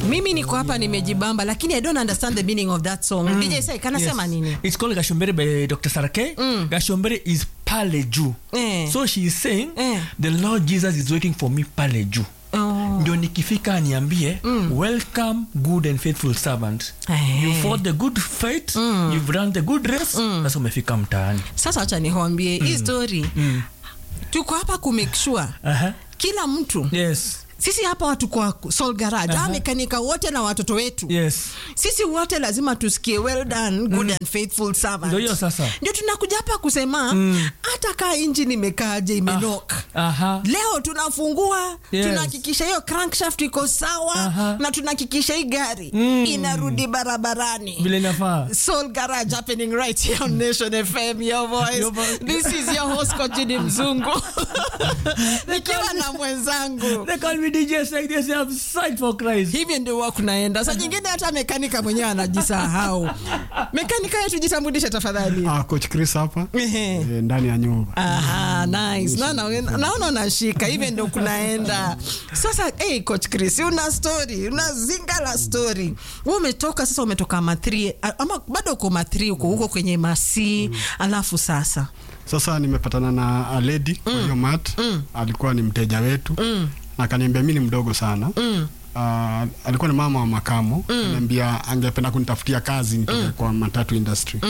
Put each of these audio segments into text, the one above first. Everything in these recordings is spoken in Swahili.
mimi niko hapa nimejibamba lakini i don't understand the meaning of that song dj sai kanasema Yes. nini It's called Gashombere by Dr. Sarake. Gashombere is pale juu. Eh. So she is saying, Eh. the Lord Jesus is waiting for me pale juu. oh. ndio nikifika aniambie welcome good and faithful servant Eh. you fought the good fight you've run the good race sasa umefika mtaani sasa wacha nihoambie hii story tuko hapa kumake sure Aha. kila mtu yes sisi hapa watu kwa Soul Garage Aha. uh mekanika wote na watoto wetu yes sisi wote lazima tusikie well done good and faithful servant Ndio hiyo sasa. ndio tunakuja hapa kusema hata kaa inji nimekaaje imenok aha leo tunafungua Yes. tunahakikisha hiyo crankshaft iko sawa Aha. na tunahakikisha hii gari Mm. inarudi barabarani vile inafaa Soul Garage happening right here on Nation FM, your voice. Your voice. This is your host Kojini Mzungu. Nikiwa na mwenzangu. they call me DJ like this they have sight for Christ Hivyo ndio huwa kunaenda. Saa nyingine hata mekanika mwenyewe anajisahau. Mekanika yetu jitambulishe tafadhali. Ah, coach Chris hapa Ehe. eh, ndani ya nyumba Aha, nice. Naona naona unashika hivyo ndio kunaenda. Sasa hey, coach Chris, una story, una zinga la story. Wewe umetoka sasa umetoka matri ama bado uko matri uko huko kwenye masi alafu sasa. sasa nimepatana na a lady kwa hiyo mat alikuwa ni mteja wetu na akaniambia mi ni mdogo sana Ah, alikuwa ni mama wa makamo ananiambia angependa kunitafutia kazi nitoke kwa matatu industry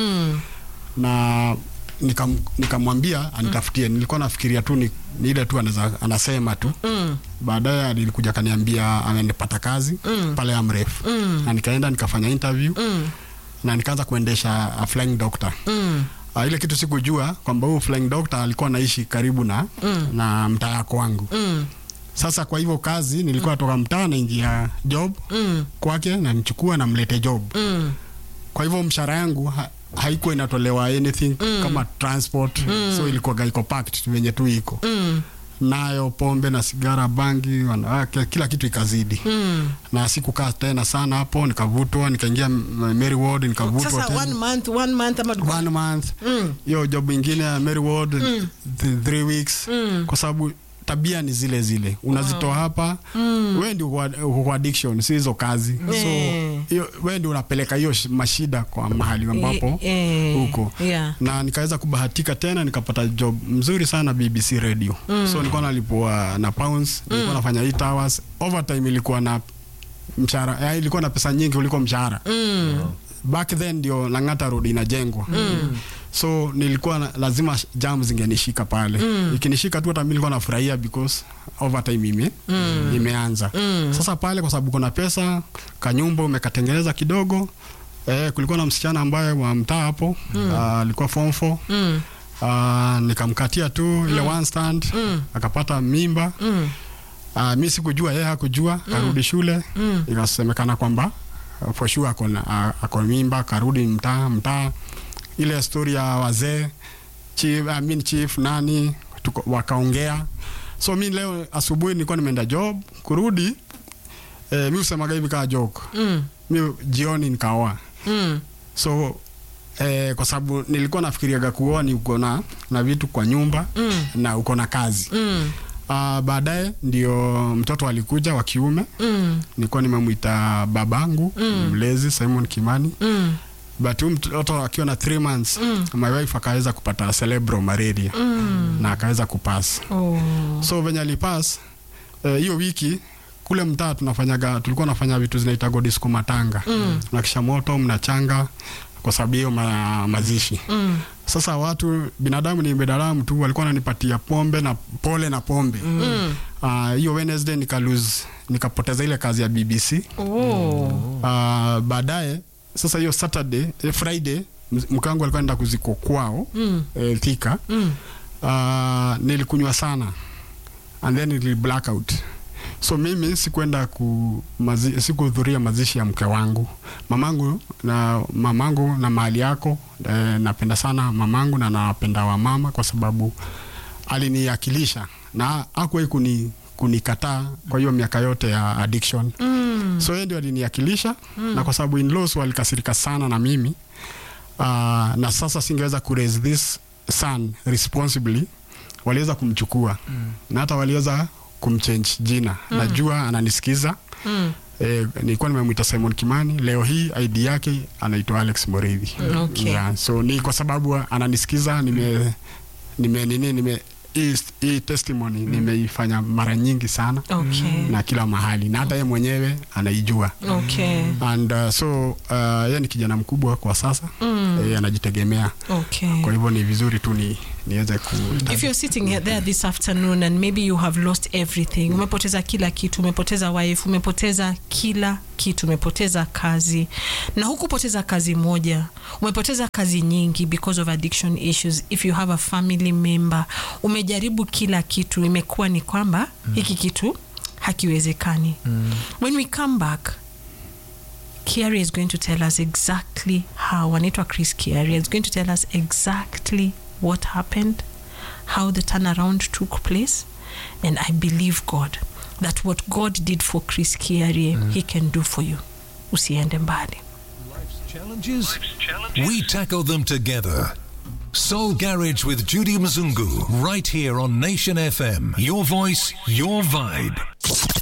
na nikam- nikamwambia anitafutie nilikuwa nafikiria tu ni, ni ile tu anaza, anasema tu baadaye alikuja akaniambia amenipata kazi pale amref na nikaenda nikafanya interview na nikaanza kuendesha a flying doctor Uh, ile kitu sikujua kwamba huyu flying doctor alikuwa anaishi karibu na na mtaa yako wangu sasa kwa hivyo kazi nilikuwa natoka mtaa naingia job kwake na nichukua na mlete job kwa hivyo mshahara yangu ha, haikuwa inatolewa anything kama transport so ilikuwa iko packed venye tu iko nayo pombe na sigara bangi wanawake kila kitu ikazidi na sikukaa tena sana hapo nikavutwa nikaingia M- Mary Ward nikavutwa Sasa tena one month, one month ama one month hiyo job ingine ya Mary Ward th- three weeks kwa sababu tabia ni zile zile unazitoa hapa wewe ndio uko- uko kwa addiction si hizo kazi Eh. so hiyo wewe ndio unapeleka hiyo sh- mashida kwa mahali ambapo Eh, eh, huko yeah. na nikaweza kubahatika tena nikapata job mzuri sana BBC radio so nilikuwa nalipwa na pounds nilikuwa nafanya 8 hours overtime ilikuwa na mshahara eh, ilikuwa na pesa nyingi kuliko mshahara back then ndio Lang'ata Road inajengwa so nilikuwa na, lazima sh- jam zingenishika pale ikinishika tu hata mimi nilikuwa nafurahia because overtime ime imeanza sasa pale kwa sababu kuna pesa kanyumba umekatengeneza kidogo eh, kulikuwa na msichana ambaye wa mtaa hapo ah, alikuwa form 4 Ah, nikamkatia tu ile one stand akapata mimba Uh, mi sikujua yeye hakujua karudi shule ikasemekana kwamba uh, for sure ako na- uh, ako mimba karudi mtaa mtaa ile story ya wazee chief, I mean chief nani tuko, wakaongea so mi leo asubuhi nilikuwa nimeenda job kurudi eh, mi usemaga hivi kaa joke Mm, mi jioni nikaoa mm, so eh, kwa sababu nilikuwa nafikiriaga kuoa ni uko na na vitu kwa nyumba Mm. na uko na kazi mm, Uh, baadaye ndio mtoto alikuja wa kiume mm, nilikuwa nimemwita babangu mlezi Simon Kimani mm, but huyu mtoto akiwa na 3 months my wife akaweza kupata cerebral malaria na akaweza kupass oh, so venye alipass eh, hiyo wiki kule mtaa tunafanyaga tulikuwa nafanya vitu zinaitagwa disco matanga mm. nakisha moto mnachanga kwa sababu hiyo ma, mazishi mm, sasa watu binadamu ni binadamu tu walikuwa wananipatia pombe na pole na pombe mm, Ah, hiyo Wednesday nika lose nikapoteza ile kazi ya BBC. oh, Uh, baadaye sasa hiyo Saturday eh, Friday m- mkangu alikuwa anaenda kuziko kwao mm, eh, Thika. mm, Uh, nilikunywa sana and then nili blackout so mimi sikuenda ku mazi, sikuhudhuria mazishi ya mke wangu mamangu na mamangu na mahali yako eh, napenda sana mamangu na napenda wamama kwa sababu aliniakilisha na hakuwahi kuni kunikataa kwa hiyo miaka yote ya addiction mm, so yeye ndio aliniakilisha na kwa sababu in-laws walikasirika sana na mimi uh, na sasa singeweza ku raise this son responsibly waliweza kumchukua na hata waliweza kumchange jina najua ananisikiza Eh, nilikuwa nimemwita Simon Kimani, leo hii ID yake anaitwa Alex Moridhi. Okay. Yeah, so ni kwa sababu ananisikiza nime nime nini nime hii hii testimony nimeifanya mara nyingi sana Okay. na kila mahali na hata yeye mwenyewe anaijua Okay. and uh, so uh, yeye ni kijana mkubwa kwa sasa mm. e, anajitegemea Okay. kwa hivyo ni vizuri tu ni niweze ku if you're sitting here there this afternoon and maybe you have lost everything umepoteza kila kitu umepoteza wife umepoteza kila kitu umepoteza kazi na hukupoteza kazi moja umepoteza kazi nyingi because of addiction issues if you have a family member umejaribu kila kitu imekuwa ni kwamba hiki kitu hakiwezekani when we come back Kiari is going to tell us exactly how. Anaitwa Chris Kiari is going to tell us exactly what happened, how the turnaround took place, and I believe God that what God did for Chris Kiari, He can do for you. Usiende mbali. Challenges? We tackle them together. Soul Garage with Judy Mzungu, right here on Nation FM. Your voice, your vibe.